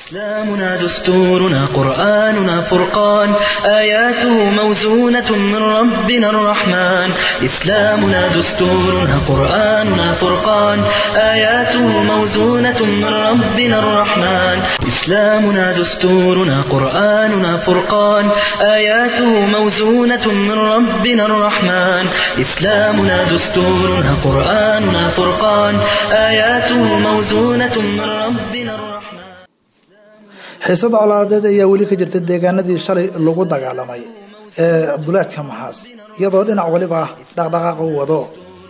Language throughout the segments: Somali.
إسلامنا دستورنا قرآننا فرقان آياته موزونة من ربنا الرحمن إسلامنا دستورنا قرآننا فرقان آياته موزونة من ربنا الرحمن إسلامنا دستورنا قرآننا فرقان آياته موزونة من ربنا الرحمن إسلامنا دستورنا قرآننا فرقان آياته موزونة من ربنا الرحمن xiisada colaadeed ayaa weli ka jirta deegaanadii shalay lagu dagaalamay ee duleedka maxaas iyadoo dhinac waliba dhaqdhaqaaqa u wado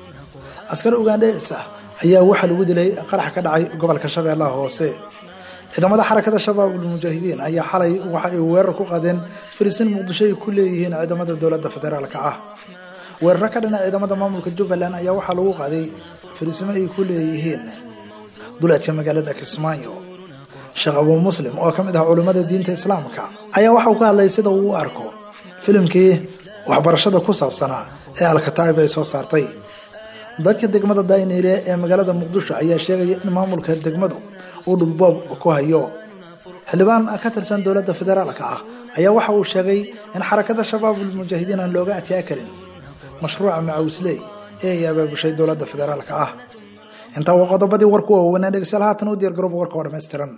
askar ugandhes ah ayaa waxaa lagu dilay qarax ka dhacay gobolka shabeellaha hoose ciidamada xarakada shabaabul mujaahidiin ayaa xalay waxa ay weerar ku qaadeen fariisiin muqdisho ay ku leeyihiin ciidamada dowladda federaalka ah weeraro ka dhana ciidamada maamulka jubbaland ayaa waxaa lagu qaaday fariisimo ay ku leeyihiin duleedka magaalada kismaayo sheekh abuu muslim oo ka mid ah culimmada diinta islaamka ayaa waxa uu ka hadlay sida uu u arko filimkii waxbarashada ku saabsanaa ee alkataa'ib ay soo saartay dadka degmada dayniile ee magaalada muqdisho ayaa sheegaya in maamulka degmadu uu dhulboob ku hayo xildhibaan ka tirsan dowladda federaalka ah ayaa waxa uu sheegay in xarakada shabaabul mujaahidiin aan looga adkaa karin mashruuca macawisley ee ay abaabushay dowladda federaalka ah intaa waa qodobadii warku waaweynaa dhegeystayaal haatan u diyaargarooba warka oo dhammaystiran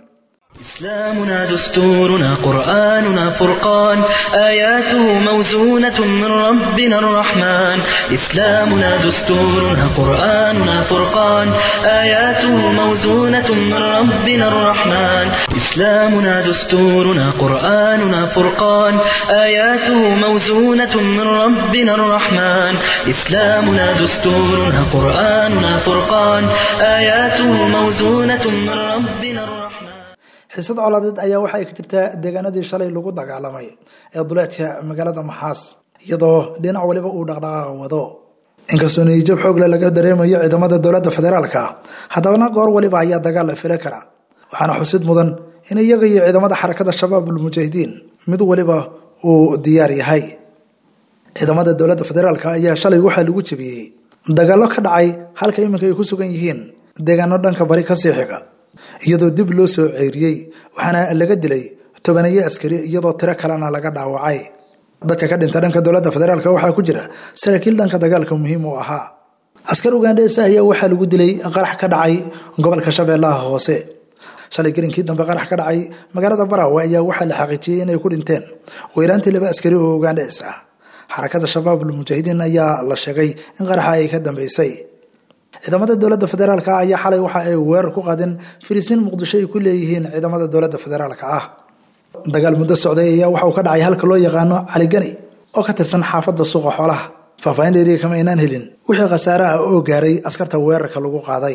إسلامنا دستورنا قرآننا فرقان آياته موزونة من ربنا الرحمن إسلامنا دستورنا قرآننا فرقان آياته موزونة من ربنا الرحمن إسلامنا دستورنا قرآننا فرقان آياته موزونة من ربنا الرحمن إسلامنا دستورنا قرآننا فرقان آياته موزونة من ربنا الرحمن xiisad colaadeed ayaa waxa ay ka jirtaa deegaanadii shalay lagu dagaalamay ee duleedka magaalada maxaas iyadoo dhinac waliba uu dhaqdhaqaaqa wado inkastoo niyijab xoogle laga dareemayo ciidamada dowladda federaalka haddabana goor waliba ayaa dagaal la fili kara waxaana xusid mudan in iyaga iyo ciidamada xarakada shabaabul mujaahidiin mid waliba uu diyaar yahay ciidamada dowladda federaalk ayaa shalay waxaa lagu jebiyey dagaallo ka dhacay halka iminka ay ku sugan yihiin deegaano dhanka bari kasii xiga iyadoo dib loo soo ceeriyey waxaana laga dilay tobaneeye askari iyadoo tiro kalena laga dhaawacay dadka ka dhinta dhanka dowladda federaalk waxaa ku jira saraakiil dhanka dagaalka muhiim u ahaa askar ugandhes ayaa waxaa lagu dilay qarax ka dhacay gobolka shabeellaha hoose shalay gelinkii dambe qarax ka dhacay magaalada baraawe ayaa waxaa la xaqiijiyey inay ku dhinteen weyraantii laba askari oo ugandhes ah xarakada shabaabul mujaahidiin ayaa la sheegay in qaraxa ay ka dambeysay ciidamada dowladda federaalk ayaa xalay waxa ay weerar ku qaadeen fariisiin muqdisho ay ku leeyihiin ciidamada dowladda federaalka ah dagaal muddo socday ayaa waxa uu ka dhacay halka loo yaqaano caligani oo ka tirsan xaafadda suuqa xoolaha faahfaahin dheeriya kama aynaan helin wixii khasaare ah oo gaaray askarta weerarka lagu qaaday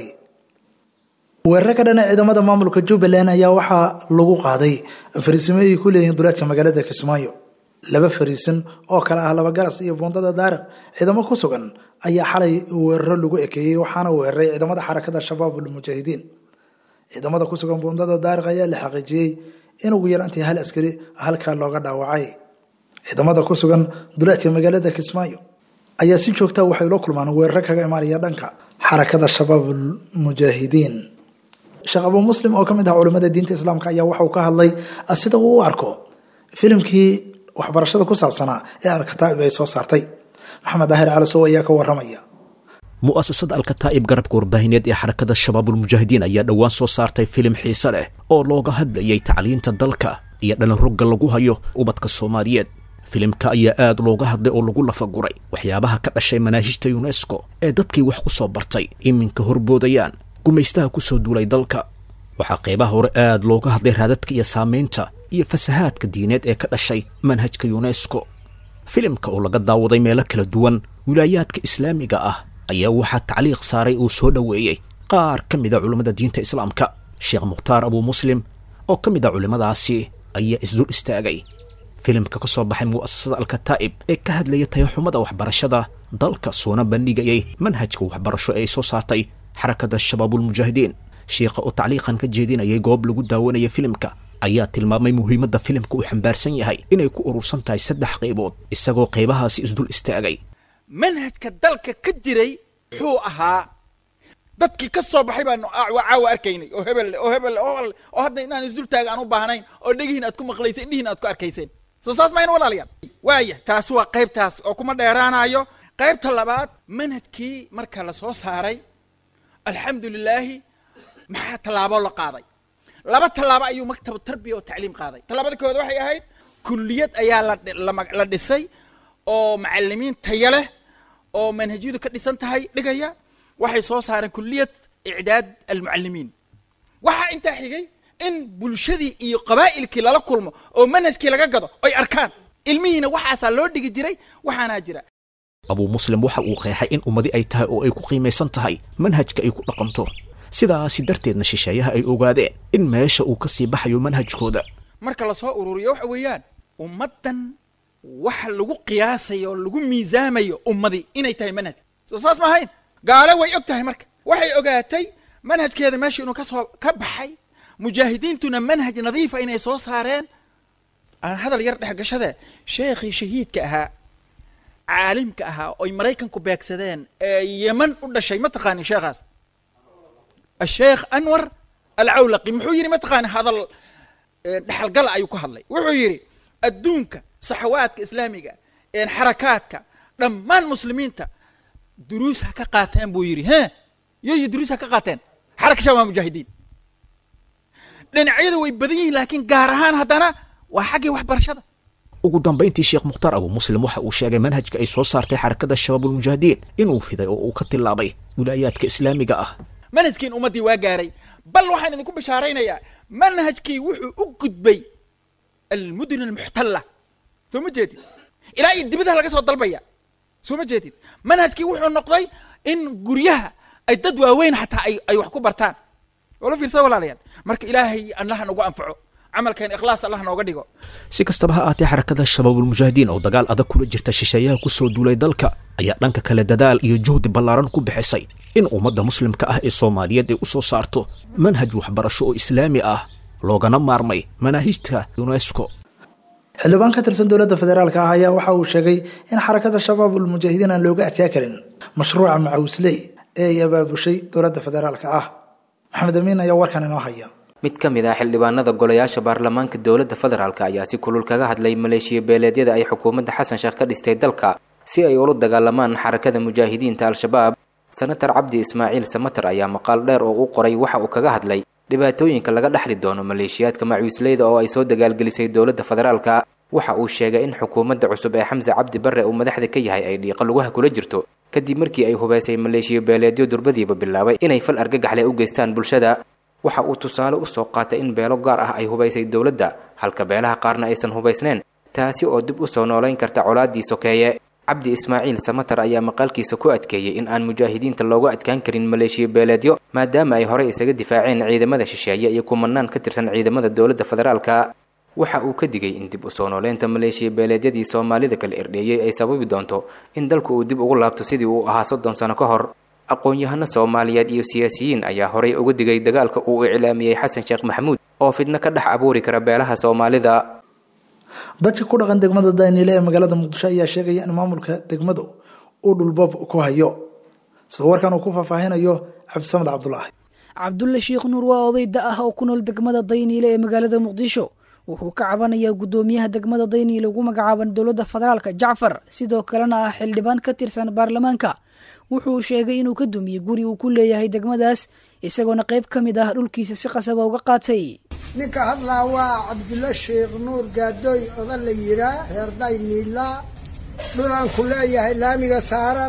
weeraro ka dhana ciidamada maamulka jubbaland ayaa waxaa lagu qaaday fariisimo ay ku leeyihiin duleedka magaalada kismaayo laba fariisin oo kale ah laba garas iyo buundada daariq ciidamo ku sugan ayaa xalay weeraro lagu ekeeyey waxaana weeraray ciidamada xarakada shabaabul mujaahidiin ciidamada ku sugan buundada daariq ayaa la xaqiijiyey in ugu yaraantii hal askari halkaa looga dhaawacay ciidamada ku sugan duleedka magaalada kismaayo ayaa si joogta waxay la kulmaan weeraro kaga imaanaya dhanka xarakada shabaabul mujaahidiin sheekh abuu muslim oo ka mid ah culimmada diinta islaamka ayaa waxauu ka hadlay sida uu u arko filimkii waxbarashada ku saabsanaa ee alkataa'ib ay soo saartay maxamed daahir calisow ayaa ka waramaya mu'asasada alkataa'ib garabka warbaahineed ee xarakada shabaabulmujaahidiin ayaa dhowaan soo saartay filim xiise leh oo looga hadlayay tacliinta dalka iyo dhalin rogga lagu hayo ubadka soomaaliyeed filimka ayaa aad looga hadlay oo lagu lafaguray waxyaabaha ka dhashay manaahijta yunesko ee dadkii wax ku soo bartay iminka horboodayaan gumaystaha ku soo duulay dalka waxaa qaybaha hore aad looga hadlay raadadka iyo saamaynta iyo fasahaadka diineed ee ka dhashay manhajka yunesko filimka oo laga daawaday meelo kala duwan wilaayaadka islaamiga ah ayaa waxaa tacliiq saaray uu soo dhoweeyey qaar ka mid a culimmada diinta islaamka sheekh mukhtaar abuu muslim oo ka mid a culimmadaasi ayaa isdul istaagay filimka ka soo baxay mu'asasada alkataa'ib ee ka hadlaya tayaxumada waxbarashada dalka soona bandhigayay manhajka waxbarasho ee ay soo saartay xarakada shabaabulmujaahidiin sheikha oo tacliiqan ka jeedinayay goob lagu daawanaya filimka ayaa tilmaamay muhiimadda filimka uu xambaarsan yahay inay ku urursan tahay saddex qaybood isagoo qaybahaasi isdul istaagay manhajka dalka ka jiray muxuu ahaa dadkii ka soo baxay baanu caawa arkaynay oo hebel oo hebel oo oo hadda inaan isdultaaga aan u baahnayn oo dhegihiin aad ku maqlayseen indhihiin aad ku arkayseen soo saas mayna walaalayaal waaya taasi waa qaybtaas oo kuma dheeraanayo qaybta labaad manhajkii marka la soo saaray alxamdu lilaahi maxaa tallaabo la qaaday laba tallaabo ayuu maktabu tarbiya oo tacliim qaaday tallaabada koowaad waxay ahayd kulliyad ayaa la dhisay oo macalimiin taya leh oo manhajyadu ka dhisan tahay dhigaya waxay soo saareen kulliyad icdaad almucalimiin waxaa intaa xigay in bulshadii iyo qabaa'ilkii lala kulmo oo manhajkii laga gado oy arkaan ilmihiina waxaasaa loo dhigi jiray waxaanaa jira abuu muslim waxa uu qeexay in ummadi ay tahay oo ay ku qiimaysan tahay manhajka ay ku dhaqanto sidaasi darteedna shisheeyaha ay ogaadeen in meesha uu ka sii baxayo manhajkooda marka lasoo ururiyo waxa weeyaan ummaddan waxa lagu qiyaasayo oo lagu miisaamayo ummadii inay tahay manhaj soo saas ma ahayn gaale way og tahay marka waxay ogaatay manhajkeeda meesha inuu kasoo ka baxay mujaahidiintuna manhaj nadiifa inay soo saareen aan hadal yar dhexgashade sheekhii shahiidka ahaa caalimka ahaa oy maraykanku beegsadeen ee yeman u dhashay ma taqaanin sheekhaas asheekh anwar alcawlaqi muxuu yidhi ma taqaanin hadal dhexalgala ayuu ku hadlay wuxuu yidhi adduunka saxawaadka islaamiga xarakaadka dhammaan muslimiinta duruus ha ka qaateen buu yidhi he yoyo duruus ha ka qaateen xaraka shabaab mujaahidiin dhinacyadu way badan yihiin laakiin gaar ahaan haddana waa xaggii waxbarashada ugu dambayntii sheekh mukhtaar abu muslim waxa uu sheegay manhajka ay soo saartay xarakada shabaabulmujaahidiin inuu fiday oo uu ka tilaabay wilaayaadka islaamiga ah manhajkiin ummaddii waa gaaray bal waxaan idinku bishaaraynayaa manhajkii wuxuu u gudbay almudun almuxtalla soo ma jeedid ilaa iyo dibadaha laga soo dalbaya soo ma jeedid manhajkii wuxuu noqday in guryaha ay dad waaweyn xataa ay ay wax ku bartaan wala fiirsada walaalayaal marka ilaahay allaha nagu anfaco camalkeen ikhlaas allah nooga dhigo si kastaba ha aatee xarakada shabaabulmujaahidiin oo dagaal adag kula jirta shisheeyaha kusoo duulay dalka ayaa dhanka kale dadaal iyo juhdi ballaaran ku bixisay in ummadda muslimka ah ee soomaaliyeed ay u soo saarto manhaj waxbarasho oo islaami ah loogana maarmay manaahijta unesco xildhibaan ka tirsan dowladda federaalka ah ayaa waxa uu sheegay in xarakada shabaabulmujaahidiin aan looga adkaa karin mashruuca macawisley ee ay abaabushay dowladda federaalka ah maxamed amiin ayaa warkan inoo haya mid ka mid ah xildhibaanada golayaasha baarlamaanka dowladda federaalk ayaa si kulul kaga hadlay maleeshiya beeleedyada ay xukuumadda xasan sheekh ka dhistay dalka si ay ula dagaalamaan xarakada mujaahidiinta al-shabaab senatar cabdi ismaaciil samater ayaa maqaal dheer oo u qoray waxa uu kaga hadlay dhibaatooyinka laga dhexli doono maleeshiyaadka macawisleyda oo ay soo dagaalgelisay dowladda federaalka waxa uu sheegay in xukuumadda cusub ee xamse cabdi barre uu madaxda ka yahay ay dhiiqa lugaha kula jirto kadib markii ay hubaysay maleeshiya beeleedyo durbadiiba bilaabay inay fal argagaxle u geystaan bulshada waxa uu tusaale u soo qaatay in beelo gaar ah ay hubaysay dowladda halka beelaha qaarna aysan hubaysnayn taasi oo dib u soo noolayn karta colaaddii sokeeye cabdi ismaaciil samater ayaa maqaalkiisa ku adkeeyey in aan mujaahidiinta looga adkaan karin maleeshiya beeleedyo maadaama ay horey isaga difaaceen ciidamada shisheeye iyo kumanaan ka tirsan ciidamada dowladda federaalka waxa uu ka digay in dib u soo nooleynta maleeshiya beeleedyadii soomaalida kala erdheeyey ay sababi doonto in dalku uu dib ugu laabto sidii uu ahaa soddon sano ka hor aqoon-yahano soomaaliyeed iyo siyaasiyiin ayaa horey uga digay dagaalka uu iclaamiyey xasan sheekh maxamuud oo fidno ka dhex abuuri kara beelaha soomaalida dadka ku dhaqan degmada daaniile ee magaalada muqdisho ayaa sheegaya in maamulka degmadu uu dhulboob ku hayo sida warkan uu ku faahfaahinayo cabdisamed cabdulaahi cabdulle sheekh nuur waa oday da ah oo ku nool degmada dayniile ee magaalada muqdisho wuxuu ka cabanayaa guddoomiyaha degmada dayniile ugu magacaaban dowladda federaalka jacfar sidoo kalena ah xildhibaan ka tirsan baarlamaanka wuxuu sheegay inuu ka dumiyey guri uu ku leeyahay degmadaas isagoona qayb ka mid ah dhulkiisa si qasaba uga qaatay ninka hadlaa waa cabdulle sheekh nuur gaadooy oda la yiraa reer dayniila dhulaan ku leeyahay laamiga saaran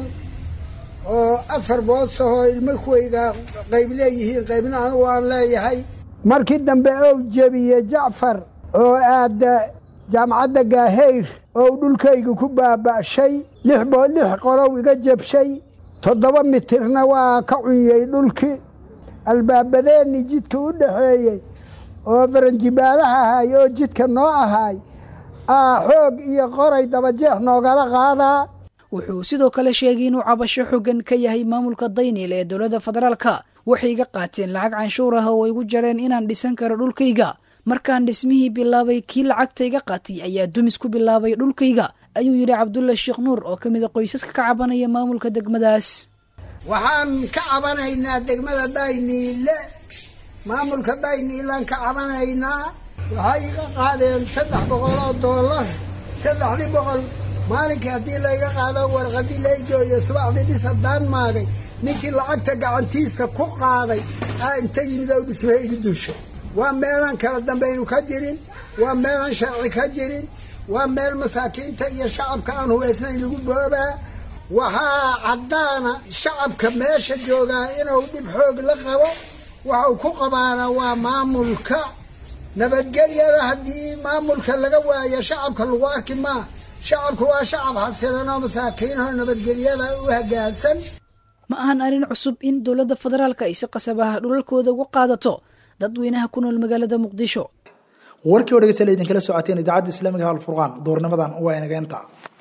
oo afar boosahoo ilmo kuwayga qayb leeyihiin qaybna anigu aan leeyahay markii dambe ou jebiye jacfar oo aada jaamacadda gaahayr oo dhulkayga ku baaba'shay lix boo lix qolow iga jabshay toddoba mitirna waa ka cunyey dhulkii albaabadeenni jidka u dhaxeeyey oo faranjibaalaha ahay oo jidka noo ahaay aa xoog iyo qoray dabajeex noogala qaadaa wuxuu sidoo kale sheegay inuu cabasho xogan ka yahay maamulka dayniil ee dowladda federaalka waxay iga qaateen lacag canshuur ah oo igu jareen inaan dhisan karo dhulkayga markaan dhismihii bilaabay kii lacagta iga qaatay ayaa dumis ku bilaabay dhulkayga ayuu yidhi cabdulle sheekh nuur oo ka mid a qoysaska ka cabanaya maamulka degmadaas waxaan ka cabanaynaa degmada dayniile maamulka dayniilaan ka cabanaynaa waxay iga qaadeen saddex boqol oo doolar saddexdii boqol maalinkii haddii layga qaado warqadii laygooyo subaxdii dhis haddaan maagay ninkii lacagta gacantiisa ku qaaday aa inta yimid oo dhismaha igu duusha waa meelaan kala dambaynu ka jirin waa meelaan sharci ka jirin waa meel masaakiinta iyo shacabka aan hubaysnayn lagu boobaa waxaa caddaana shacabka meesha joogaa inuu dhib xoog la qabo waxau ku qabaana waa maamulka nabadgelyada haddii maamulka laga waayo shacabka lagu arki maa shacabku waa shacab xasilan oo masaakiinoo nabadgelyada u hagaagsan ma ahan arrin cusub in dowladda federaalka ay si qasab ah dhulalkooda uga qaadato dadweynaha ku nool magaalada muqdisho warkii oo dhegeystayaal idinkala socoteen idaacadda islaamiga alfurqaan duurnimadan waa inageenta